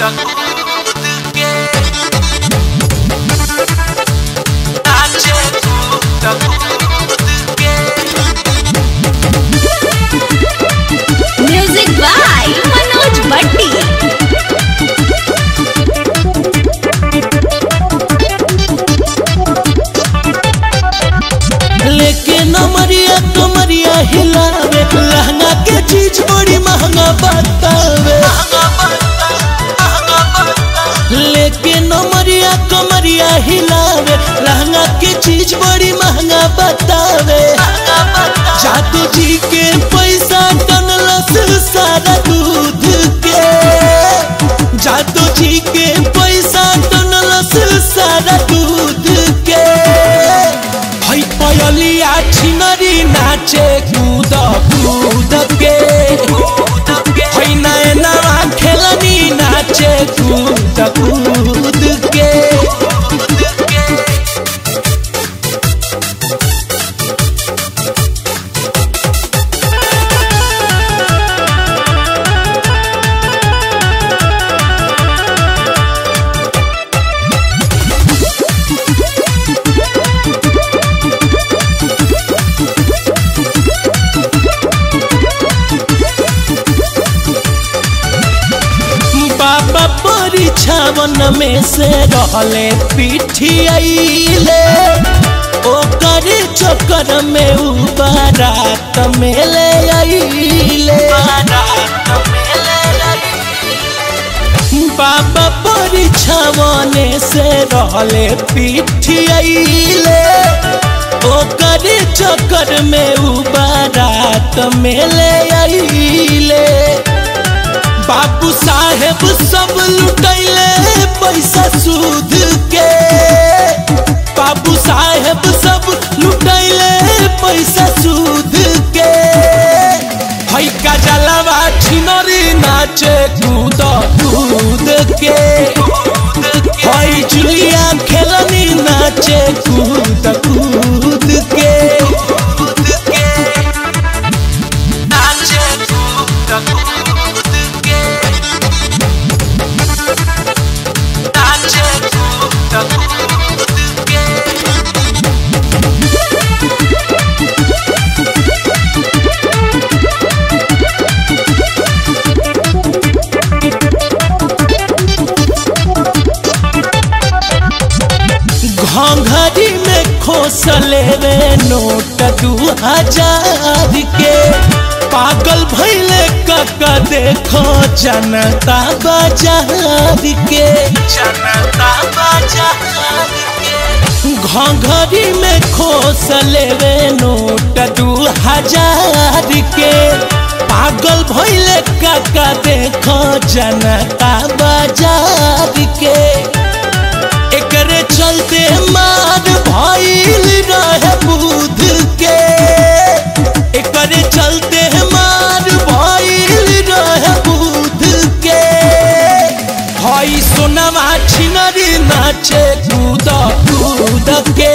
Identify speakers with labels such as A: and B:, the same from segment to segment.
A: music by Manoj भट्टी
B: लेके नमरिया कमरिया हिलावे लहंगा के चीज बड़ी महंगा बतावे लेके नमरिया कमरिया हिलावे लहंगा के चीज बड़ी महंगा बतावे जादू जी के पैसा टनलस सारा दूध के जादू जी के पैसा टनलस सारा दूध के हई पयलिया छिनरी नाचे कूद कूद के हई नैनवा खेलनी नाचे कूद कूद के बाबा परीक्षावन में से रहले पिठियाइले ओकर चक्कर में उ बारात में ले आइले बाबा परीक्षावन से रहले पिठियाइले ओकर चक्कर में उ बारात में ले आइले बाबू साहेब सब लुटैले पैसा सूद के बाबू साहेब सब लुटैले पैसा सूद के हई का जलवा छिनरी नाचे कूद कूद के हई जुलिया खेलनी नाचे कूद कूद के नाचे कूद कूद के नाचे कूद कूद के घंघरी में खोसले वे नोट दू हजार के पागल भैले कका देखो जनता बाजार के जनता बाजार के घंघरी में खोसले वे नोट दू हजार के पागल भैले कका देखो जनता बाजार के एकरे चलते मार भइल रहे बुध के एकरे चलते मार भइल रहे बुध के हई सोनमा छिनरी नाचे कूद कूद के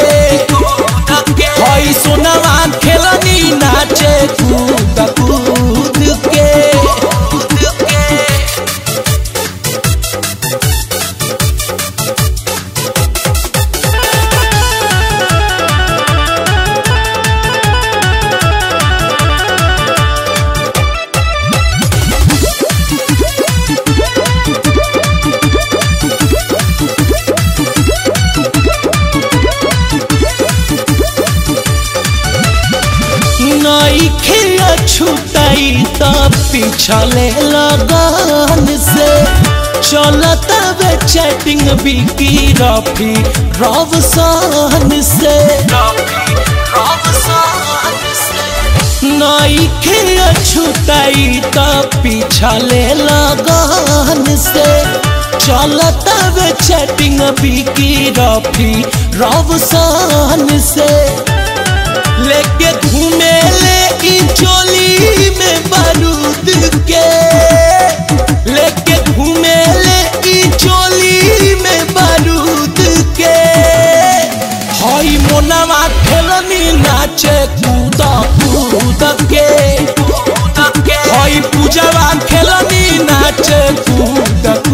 B: हई सोनमा खेलनी नाचे कूद कूद के नई खिया छुटाई त पिछले लगन से चलता वे चैटिंग बिकी रफी रवसान से नई खिया छुटाई त पिछले लगन से चलता वे चैटिंग बिकी रफी रवसान से लेके घूमे ले ई चोली में बारूद के लेके घूमे ले ई चोली में बारूद के हई मोनवा खेलनी नाचे कूद कूद के हई पूजवा खेलनी नाचे कूद